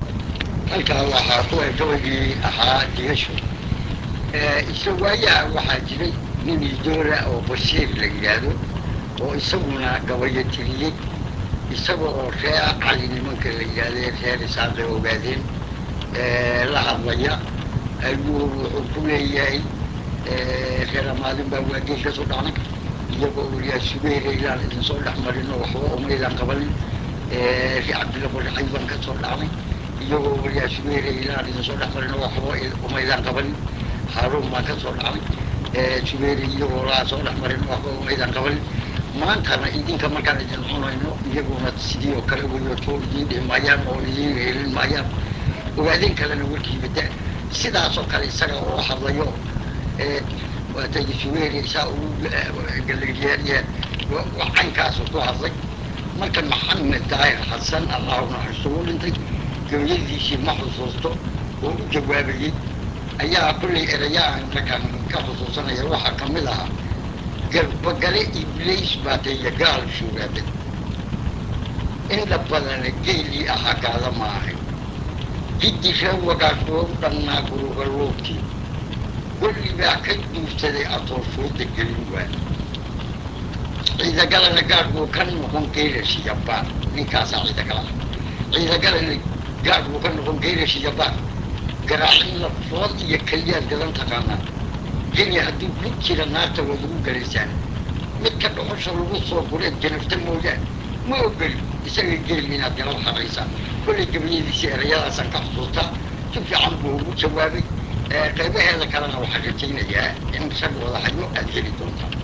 halkaa waxaa ku eg gabaygii ahaa digasho isa waayaha waxaa jiray nin idoora oo bashiir la yidhaahdo oo isaguna gabayo tiriyey isaga oo reer cali nimanka la yidhahdee reer isaaqay ogaadeen la hadlaya ayuu wuxuu ku leeyahay reer amaadin baa waageel ka soo dhacnay iyagoo wariyaa subeere ilaan idinsoo dhex marino waxba umaydaan qabanin reer cabdilla baracay baan ka soo dhacnay iyagoo wariyaa subeere ilaan idinsoo dhex marino waxba umaydaan qabanin haaruun baan ka soo dhacnay subeere iyagoo laa soo dhex marino waxba umaydaan qabanin maantana idinka markaan idin cunayno iyaguna sidii oo kale weyo too idiin dhihi maayaan oo idiin helin maayaan ogaadeen kalena warkiibada sidaasoo kale isaga oo hadlayo waatay subeere saa ugu galeeriyaaniya caynkaasu ku hadlay marka maxamed daahir xasan allahu naxariisto u dhintay gabayadiisii ma xusuusto oo u jawaabayey ayaa kullay erayaan markaan ka xusuusanaya waxaa ka mid ahaa garbagale ibliis baa taya gaal shugaaday indha badana geelii ahaa gaada maahay jiddi reer wagaashuwa u dhannaa gurugaluubtii golli baa ka duursaday atooshooda gelin waay ciidagalana gaadhbuu ka noqon geyrashiyabaan ninkaasaa ciidagala ciidagalana gaadhbuu ka noqon geyrashiyabaan garaacin lafood iyo keliyaad gadan taqaanaa geli hadduu ku jira naarta waad ugu galaysaan midka dhuxusha lagu soo gureed janafta mooyaan ma ogeli isaga geel inaad galab xaraysaan kollay gabayadiisii erayadaasaan ka xusuustaa si fiican buu ugu jawaabay qaybaheeda kalena waxaan rajaynayaa in rag wada hayo aada heli doontaan